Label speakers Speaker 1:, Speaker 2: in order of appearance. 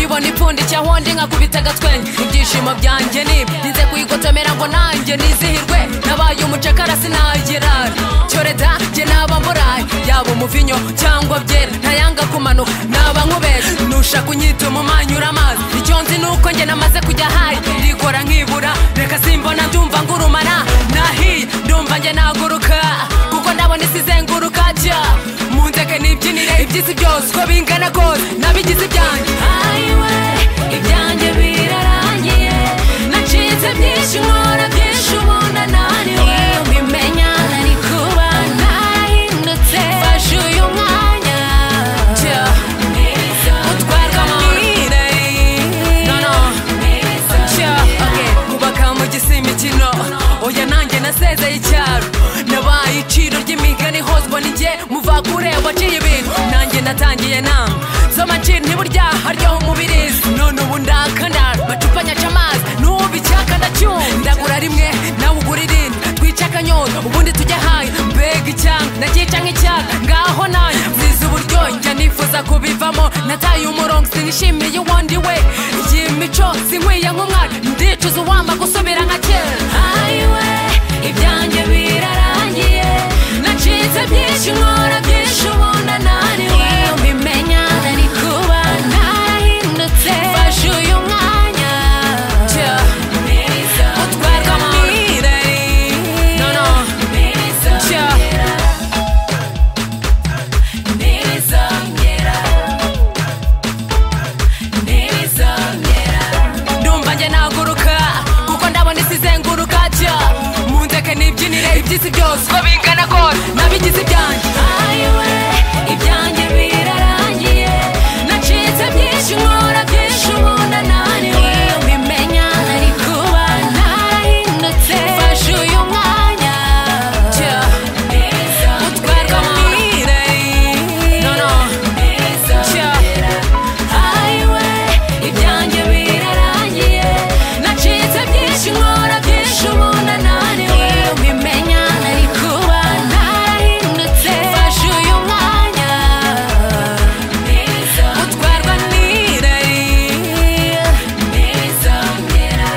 Speaker 1: mbona ipfundo cya honde nkakubita agatwenge ibyishimo byanjye nibyo nze kuyigotomera ngo nanjye nizihirwe nabaye umucakara sinagirara cyore da njye naba mburaye yaba umuvinyo cyangwa byera ntayanga kumanuka naba nkubeshye nusha kunyita umumanyura amazi icyo nzi ni uko njye namaze kujya hayi ndikora nkibura reka simbona ndumva ngurumana nahiye ndumva njye naguruka kuko ndabona isi izenguruka jya munzeke nibyinire iby'isi byose uko bingana kose nabigize ibyanjye hayiwe ibyanjye birarangiye nacitse byinshi nkora byinshi ubundi ananiwe mbimenya nari kuba narahindutse fashe uyu mwanya jya utwarwa amahire noneho kubaka mu gisi imikino oya nanjye nasezeye icyaro nabaye iciro ry'imigani hose mbona igihe muvakure waciye ibintu nanjye natangiye nama z'amaciro ntiburya haryoha umubirizi none ubu ndakandara macupa nyaca amazi n'ubu icyaka ndacyumva ndagura rimwe nawe ugura irindi twice akanyota ubundi tujya hayo mbega icyanga ndakica nk'icyaka ngaho nanjye nziza uburyohe njya nifuza kubivamo nataye umurongo sinishimiye uwundi we iyi mico sinkwiye nk'umwana ndicuza uwamba gusubira nka kera hayiwe ibyanjye birarangiye nacitse byinshi nkora byinshi ubundi ananiwe mbimenya nari kuba narahindutse fashe uyu mwanya utwarwa amahire no no ndumva njye naguruka kuko ndabona isi izenguruka jya munzeke nibyinire iby'isi byose uko bingana kose nabigize ibyanjye hayiwe ibyanjye birarangiye nacitse byinshi nkora byinshi ubundi ananiwe mbimenya nari kuba narahindutse fashe uyu mwanya jya utwarwa amahire no no jya hayiwe ibyanjye birarangiye nacitse byinshi nkora byinshi ubundi ananiwe mbimenya nari kuba narahindutse fashe uyu mwanya utwarwa n'irari ntibizongera